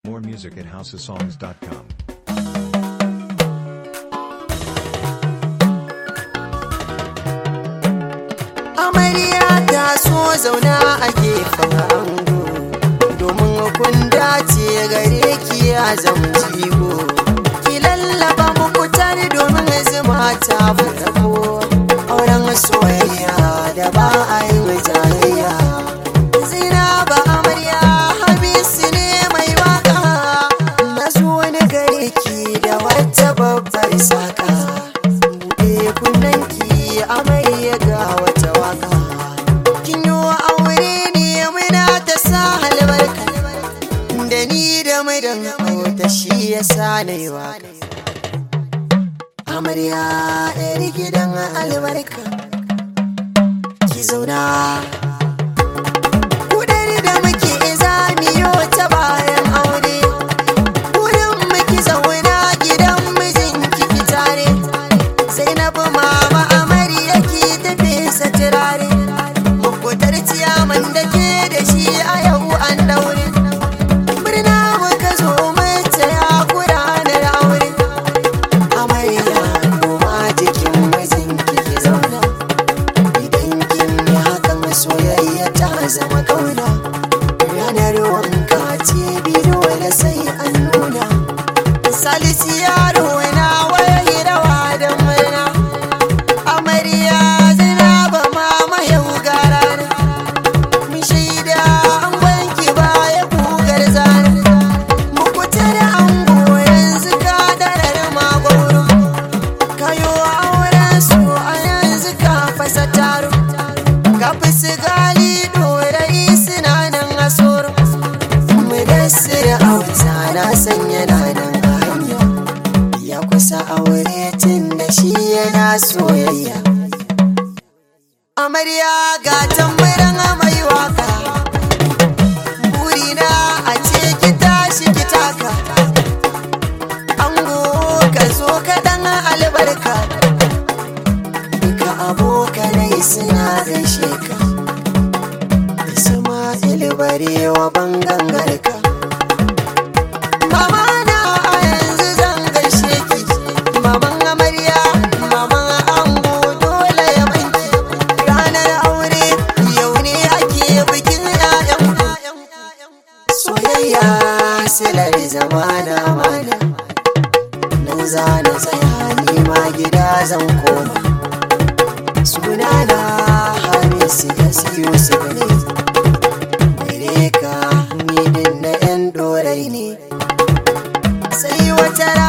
More music at houseofsongs.com. amarya ta so zauna a gefen ango domin kun dace gare ki ya zama jigo ki lallaba muku tare domin zuma ta farko auren soyayya da ba a yi jayayya zinaba amarya habisu ne mai waka na zo wani gare ki da wata babbar saka buɗe kunnanki amarya ga wata waka kin yi wa aure ne muna ta sa albarka da ni da madan auta shi ya sa na yi waka amarya yar gidan albarka ki zauna kudari da muke zamiyo ta bayan aure wurin muke zauna gidan mijinki ki tare Zainabu mama amarya ki tafi satirare Mukutar ciyaman da ke da shi a yau an daure Murna muka zo mace ya ranar aure Amarya goma jikin mijinki ki zauna Idan kin yi hakan soyayya ta zama kauna Ranar wanka ce dole sai an nuna Salisu yaro na waya rawa da murna Amarya Zainaba mama yau gara Mun shaida an wanki baya kugar zana Muku tare ango yanzu ka darar magoro Kayo auren su a yanzu ka fasa taro Ka fi sigali dorai suna nan a soro Mudassir auta na sanya na nan a hanya Ya kusa aure tun da shi yana soyayya Amarya ga tambaran mai waka Burina a ce ki tashi ki taka Ango ka zo ka dan albarka Duka abokanai suna gaishe ka Isma'il barewa bangan garka Mama na a yanzu zan gaishe ki Maman amarya, maman ango dole ya banki Ranar aure yau ne ake bikin 'ya'yan Soyayya silar zamana mana Nan za na tsaya ni ma gida zan koma Sunana Hamisu Yusuf ne Gare ka ni din na 'yan dorai ne sai wata